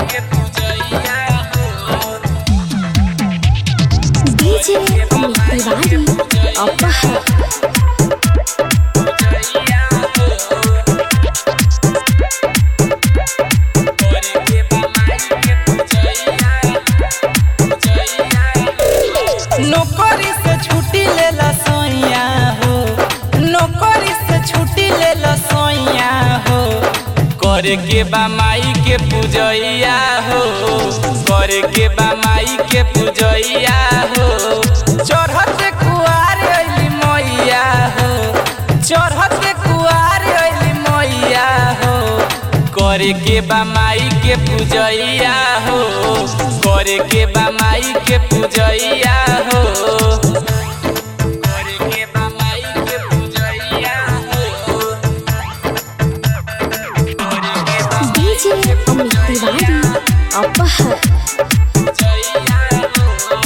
DJ Amit Tiwari अपहर नौकरी से छुट्टी ले ला सोइया हो नौकरी से छुट्टी ले ला सोइया हो करे के बा माई के पूजैया हो करे के बा माई के पूजैया हो चढ़त कुआर अइली मैया हो चढ़त कुआर अइली मैया हो करे के बा माई के पूजैया हो करे के बा माई के पूजैया हो करे के बा माई के पूजैया हो करे के बा डीजे अमित तिवारी अपहर पूजैया हो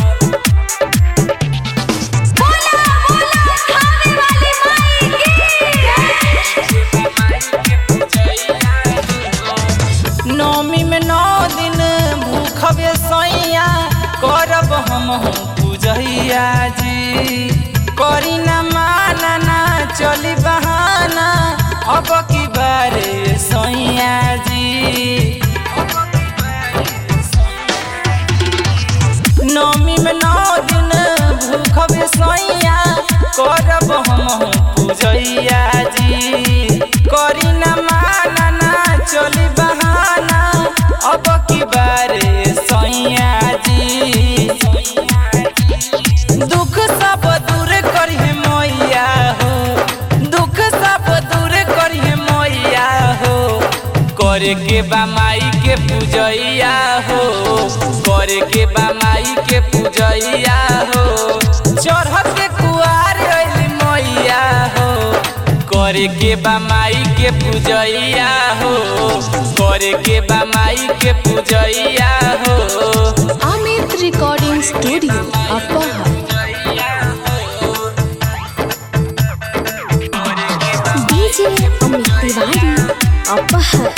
नौमी में नौ दिन भूखबे सैया करब हम पूजैया जी करी न माना ना चली बहाना अब की बारे सैया जी नौमी में नौ दिन भूखबे सैया करब हम पूजैया जी करी न माना ना चली बहाना अब की बारे सैया जी दुख सब दूर करिहे मैया हो दुख सब दूर करिहे मैया हो करे के बा माई के पूजैया हो करे के बा माई के पूजैया हो चढ़त कुआर अइली मैया हो करे के बा माई के पूजैया हो करे के बा माई के पूजैया हो Amit recording studio Aphar DJ Amit Tiwari Aphar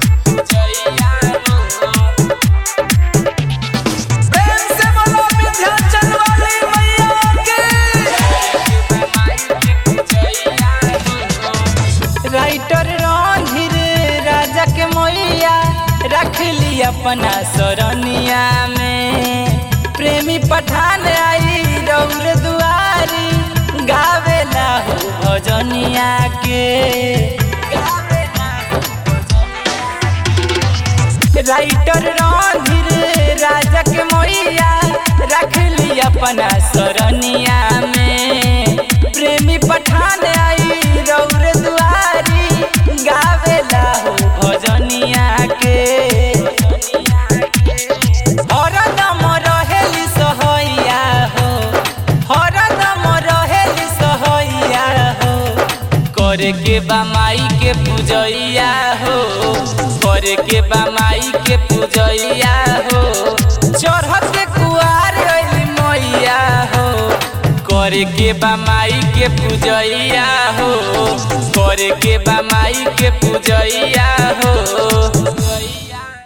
प्रेम से बोलो विंध्याचल वाली मैया के राइटर रणधीर राजा के मैया रख ली अपना सरनिया में प्रेमी पठान आई रौर दुआरी गावेला हो भजनिया के राइटर रणधीर राजा के मैया रख ली अपना सरनिया में प्रेमी पठान आई रौर दुआरी गावेला हो भजनिया के हरदम रहेली सहैया हो हरदम रहेली सहैया हो करे के बा माई के पूजैया हो करे के बा माई के पूजैया हो चढ़त कुआर अइली मैया हो करे के बा माई के पूजैया हो करे के बा माई के पूजैया हो